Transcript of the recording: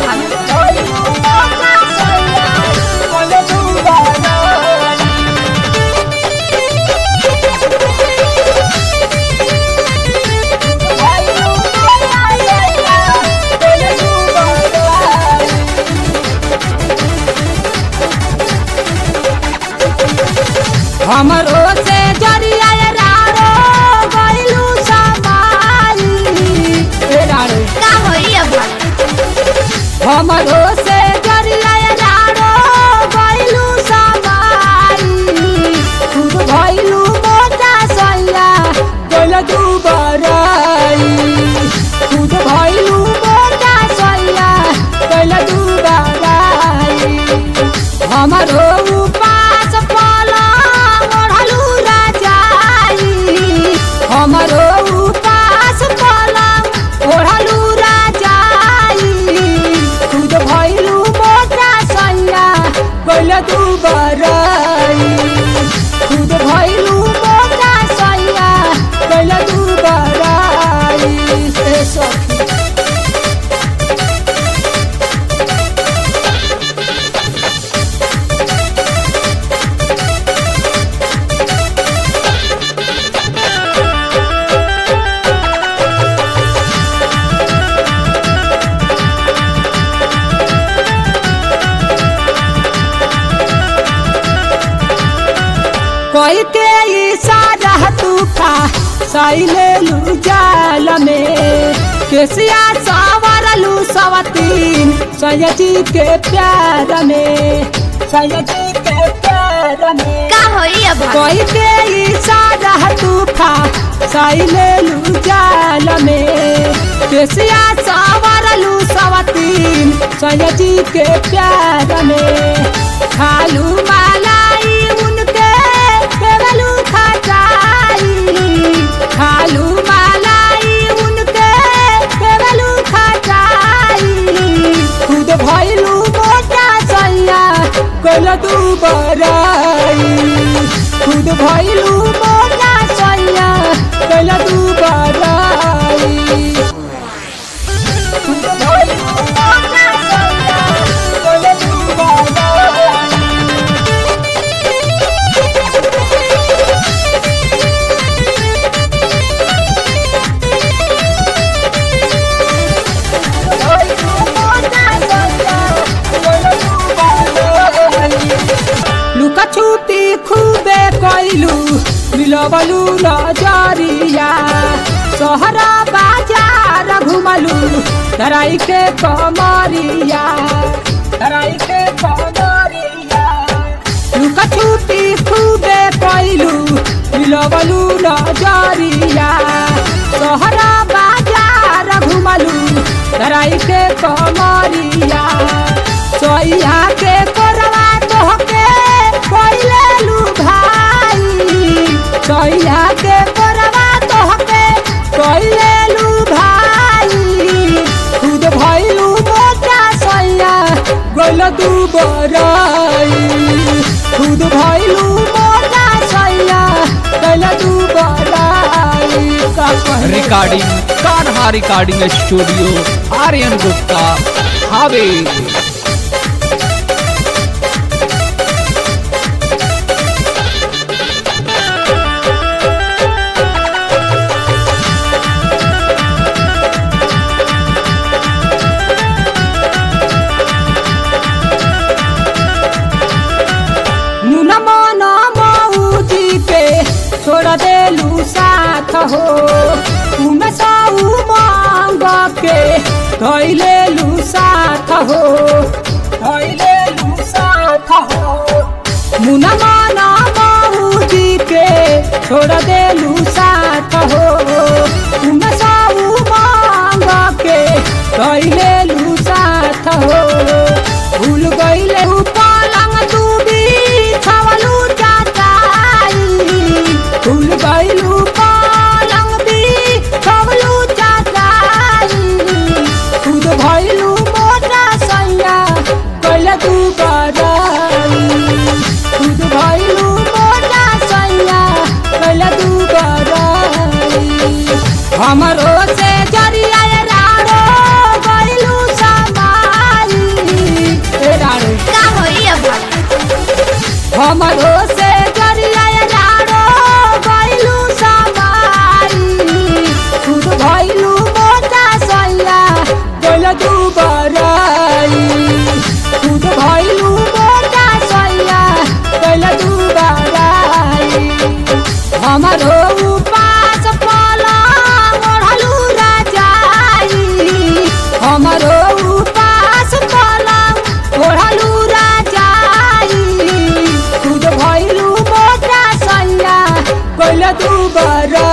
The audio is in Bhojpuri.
भाग हमरो से जरिया रारो गइलू समाई ए रारो का होई अब हमरो से जरिया रारो गइलू समाई खुद भइलू मोटा सैया गइल तू बराई खुद भइलू मोटा सैया गइल तू बराई हमरो उपास पलंग ओढ़लू राजाई हमरो उपास पलंग ओढ़लू राजाई खुद भइलू मोटा सैया गइल तू बराई खुद भइलू मोटा सैया गइल तू बराई ए सखी कोई के इशारा तूफा सैले लू जाल में केसिया सवरलू सवतीन सयजी के प्यार में सयजी के प्यार में का होई अब कोई के इशारा तूफा सैले लू जाल में केसिया सवरलू सवतीन सयजी के प्यार में खालू मालाई उनके देवलू खटाई खालू मालाई उनके देवलू खटाई खुद भइलू मोटा सैया कल तू बराई खुद भइलू मोटा सैया कल तू बराई खुद भइलू मोटा सैया कल तू बराई लुका छुपी खूबे कैलू मिलबलू नजरिया सहरा बाजार घुमलू धराई के कमरिया धराई के कमरिया लुका छुपी खूबे कैलू मिलबलू नजरिया सहरा बाजार घुमलू धराई के कमरिया सोइया के कोरवा तोहके कोइले लू भाई सोइया के कोरवा तोहके कोइले लू भाई खुद भइलू मोटा सैया गइल तू बराई खुद भइलू मोटा सैया गइल तू बराई का कहले recording Kanha recording studio Aryan Gupta Haveri मुन मन मऊजी पे छोड़ देलू साथ हो उमे साऊ मांग के धैले लू साथ हो धैले लू साथ हो मुन मन मऊजी के छोड़ देलू साथ हो उमे साऊ मांग के धैले लू साथ हो भूल गईले ऊ पलंग तू बिछावलू चाचाई भूल गईलू पलंग बिछावलू चाचाई खुद भइलू मोटा सैया कैले तू बराई खुद भइलू मोटा सैया कैले तू बराई हमरो से जरिया रारो गइलू समाई दुबारा